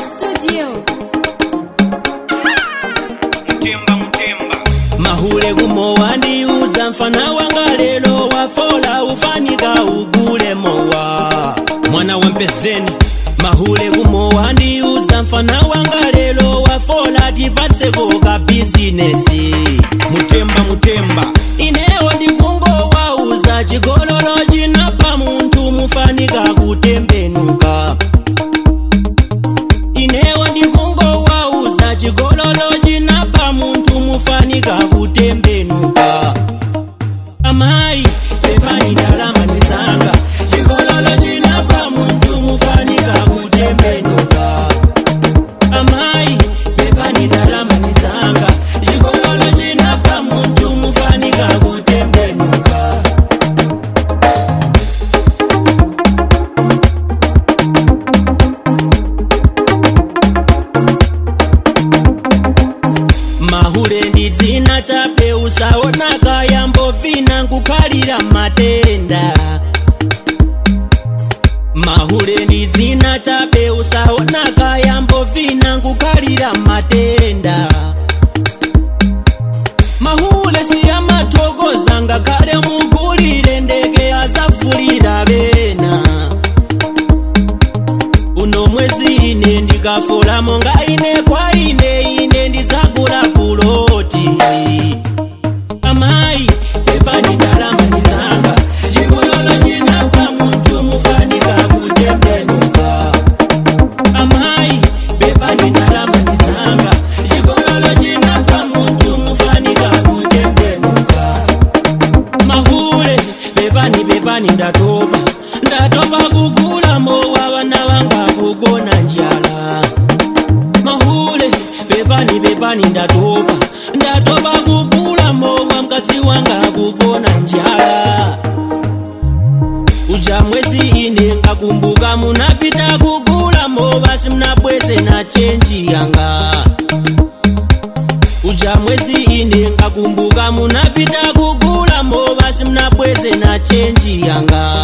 Studio. mutemba mutemba mahule gumo wandiuza mfana wanga lelo wafola ufanika ugule mowa mwana wa mpezeni mahule gumo wandiuza mfana wanga lelo wafola tipatseko ka bizinesi mutemba mutemba inewo ndikungo wauza chigololo chinapa munthu mufanika kutembenuka inewo ndikungo wauza chigololo chinapa munthu mufanika kutembenuka amayi pepani ndalama ndizanga chigololo chinapa munthu mufanika kutembenuka amayi pepani ndalama ndizanga chigololo chinapa munthu mufanika kutembenuka mahule ndi dzina chape usaonaka yambovina nkukhalira matenda mahule ndi dzina chape usaonaka yambovina nkukhalira matenda mahule siyamathokoza ngakhale mugulire ndege azafulira bena uno mwezi ine ndikafola monga ine kwa ine ine ndizagula puloti amayi pepani ndalama ndizanga chigololo chinapa munthu mufanika kutembenuka amayi pepani ndalama ndizanga chigololo chinapa munthu mufanika kutembenuka mahule bebani bebani ndatopa ndatopa kugula mowa vana vanga kugona njala mahule bebani bebani ndatopa ndatopa kugula mowa mkazi wanga kugona njala uja mwezi ine ngakumbuka munapita kugula mowa simnabweze na chenji yanga uja mwezi ine ngakumbuka munapita kugula mowa simnabweze na chenji yanga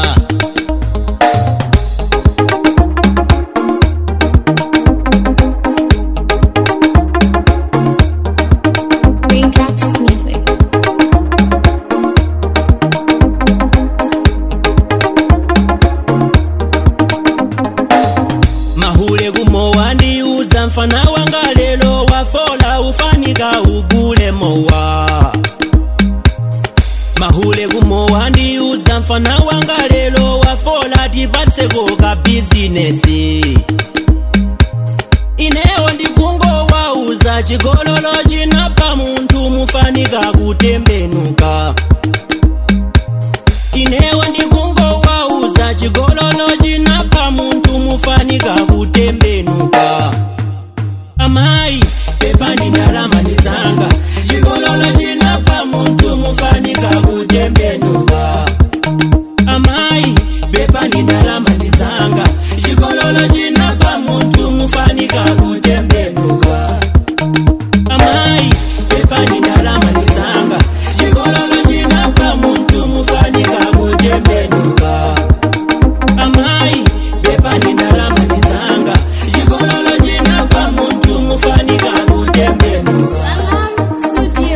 Raindrops Music. mahule gumo wandiuza mfana wanga lelo wafola ufanika ugule mowa mahule gumo wandiuza mfana wanga lelo wafola tipatseko ka bizinesi inewo ndikungo wauza chigololo chinapa munthu mufanika kutembenuka inewo ndikungo wauza chigololo chinapa munthu mufanika kutembenuka amayi pepani ndalama ndizanga chigololo chinapa munthu mufanika kutembenuka amayi pepani ndalama ndizanga chigololo chinapa munthu mufanika kutembenuka amayi pepani ndalama ndizanga chigololo chinapa munthu mufanika kutembenuka amayi pepani ndalama ndizanga chigololo chinapa munthu mufanika kutembenuka Salam Studio.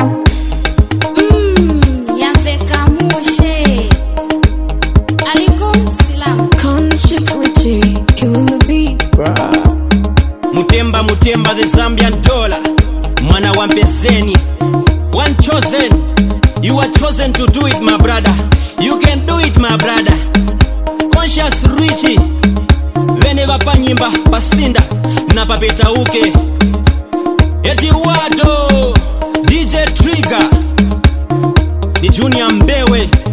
Mmm, yamveka mushe. Alikum Salam. Conscious Richie, killing the beat, bruh. mutemba mutemba the zambian dollar mwana wa mpezeni one chosen you are chosen to do it my brother you can do it my brother conscious richi vene vapanyimba pasinda na papetauke eti wato dj trigger ni junior mbewe